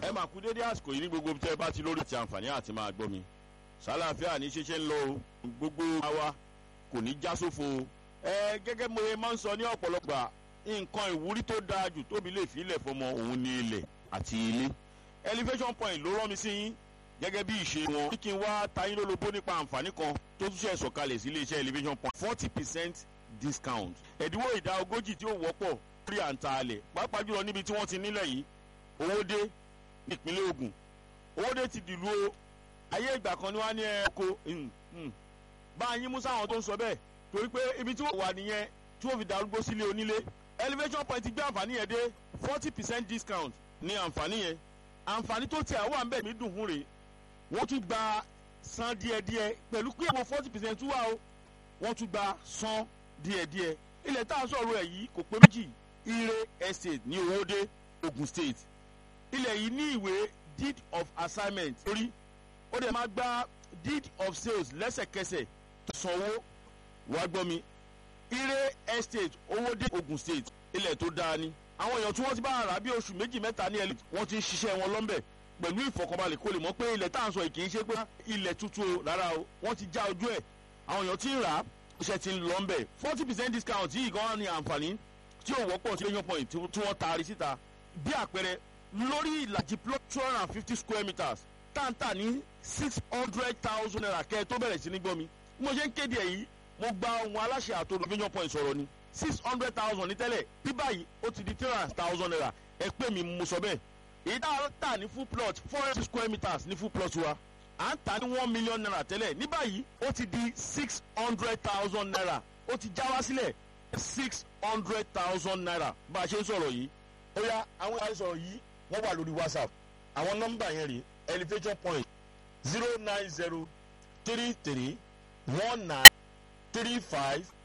ẹ máa kú dédé àsìkò yìí ní gbogbo tẹ́ ẹ bá ti lórí ti àǹfààní àti máa gbọ́ mi sálàáfíà ní ṣíṣe ń lọ o gbogbo àwa kò ní já sófo o ẹ gẹ́gẹ́ mo máa ń sọ ní ọ̀pọ̀lọpọ̀ nǹkan ìwúrí tó dáa jù tóbi lè fi ilẹ̀ fọmọ òun ní ilẹ̀ àti ilé elevation point ló rán mi sí yín gẹ́gẹ́ bí ìṣe wọn kí n wá tayín lólobó nípa àǹfààní kan tó tún ṣe sọ̀kalẹ̀ sí iléeṣẹ́ elevation point forty percent discount ẹ̀dínwó ìdá ogójì tí ó wọ́pọ̀ lórí àǹtà alẹ̀ pàápàá jùlọ níbi tí wọ́n ti nílẹ̀ yìí owó dé nípínlẹ̀ Ògùn owó dé ti dìlú o ayé ìgbà kan ni wọ́n á ní ẹ̀kọ́ bá a yín mú sáwọn tó ń sọ bẹ́ẹ̀ torí pé ibi tí wọ́n wà nìyẹn tí wọ́n fi darúgbó sílé onílé elevation point gbé àǹfààní yẹn dé forty percent discount ní àǹfààní yẹn àǹfààní tó tiẹ̀ wà ń bẹ̀ mí dùn fún rèé wọ́n tún gba san díẹ̀díẹ̀ pẹ̀lú pé àwọn forty percent tún wà o wọ́n tún gba san díẹ̀díẹ̀ ilẹ̀ tá a sọ̀rọ̀ ẹ̀ yìí kò pé méjì ire estate ní owóde Ogun State ilẹ̀ yìí ní ìwé deed of assignment orí ó dẹ̀ máa gba deed of sales lẹ́sẹ̀kẹsẹ̀ sanwó wàá gbọ́ mi ire estate owóde Ogun State ilẹ̀ tó dáa ni àwọn èèyàn tí wọ́n ti bá rà bí oṣù méjì mẹ́ta ní ẹlẹ́ wọ́n ti ń ṣiṣẹ́ wọn lọ́nbẹ̀ pẹ̀lú ìfọkànbalẹ̀ kó lè mọ̀ pé ilẹ̀ tá à ń sọ yìí kì í ṣe pé ilẹ̀ tuntun o rárá o wọ́n ti já ojú ẹ̀ àwọn èèyàn ti ń rà á iṣẹ́ ti ń lọ ń bẹ̀ forty percent discount yìí gan ni àǹfààní tí ò wọ́pọ̀ sí èèyàn point tí wọ́n taari síta bí àpẹẹrẹ lórí ìlàjì plot two hundred and fifty square meters táǹtà ní six hundred thousand naira kẹ́ ẹ tó bẹ̀rẹ̀ sí ní gbọ́ mi mo ṣe ń kéde ẹ̀ yìí mo gba ohun aláṣẹ àtòrò èèyàn point sọ̀rọ̀ ni six hundred thousand ní tẹ́lẹ̀ bí báyìí ó ti di three hundred thousand naira ẹ pé mi mo sọ bẹ́ẹ̀ èyí tá a tà ní full plot four hundred square meters ní full plot wa à ń tà ní one million naira tẹ́lẹ̀ ní báyìí ó ti di six hundred thousand naira ó ti já wá sílẹ̀ six hundred thousand naira bá a ṣe ń sọ̀rọ̀ yìí. ó yá àwọn ìwà ìsọ̀rọ̀ yìí wọ́n wà lórí whatsapp àwọn nọ́mbà yẹn rèé elevation point zero nine zero three three one nine three five